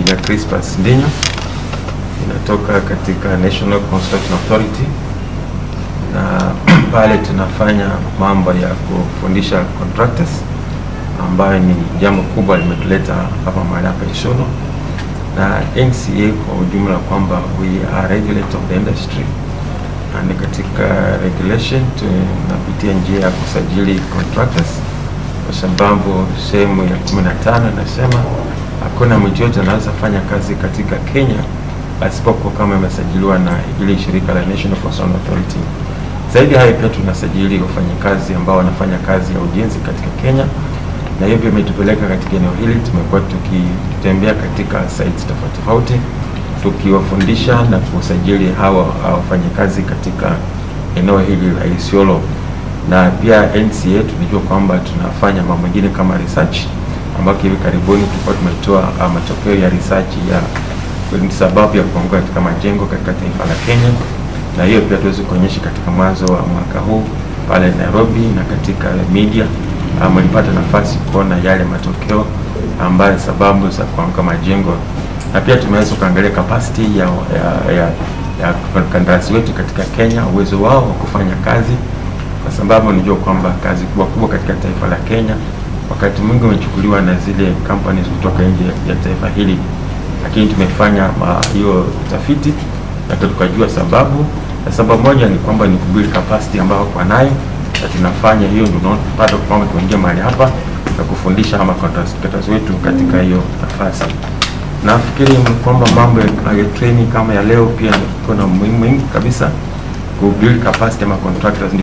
Engineer Crispus Ndinyo, inatoka katika National Construction Authority, na pale tunafanya mambo ya kufundisha contractors, ambayo ni jambo kubwa limetuleta hapa mahali hapa Isiolo, na NCA kwa ujumla kwamba we are regulator of the industry na katika regulation tunapitia njia ya kusajili contractors kwa sababu sehemu ya 15 inasema hakuna mtu yote anaweza fanya kazi katika Kenya asipokuwa kama imesajiliwa na ile shirika la National Construction Authority. Zaidi hayo pia tunasajili wafanyakazi ambao wanafanya kazi ya ujenzi katika Kenya, na hivyo imetupeleka katika eneo hili. Tumekuwa tukitembea katika sites tofauti tofauti tukiwafundisha na kusajili hawa wafanyakazi katika eneo hili la Isiolo, na pia NCA tunajua kwamba tunafanya mambo mengine kama research, ambapo hivi karibuni tulikuwa tumetoa uh, matokeo ya research ya sababu ya kuanguka katika majengo katika taifa la Kenya, na hiyo pia tuweze kuonyesha katika mwanzo wa mwaka huu pale Nairobi, na katika media mlipata um, nafasi kuona yale matokeo ambayo sababu za kuanguka majengo na pia tumeweza kuangalia capacity ya, ya, ya, ya kandarasi wetu katika Kenya, uwezo wao wa kufanya kazi, kwa sababu unajua kwamba kazi kubwa kubwa katika taifa la Kenya wakati mwingi umechukuliwa na zile companies kutoka nje ya taifa hili, lakini tumefanya hiyo utafiti na tukajua sababu, na sababu moja ni kwamba ni kubuild capacity ambayo kwa nayo, na tunafanya hiyo, ndio tunapata kwamba tuingie mahali hapa na kufundisha ama contractors wetu katika hiyo nafasi nafikiri kwamba mambo ya training kama ya leo pia kuna muhimu kabisa ku build capacity ama contractors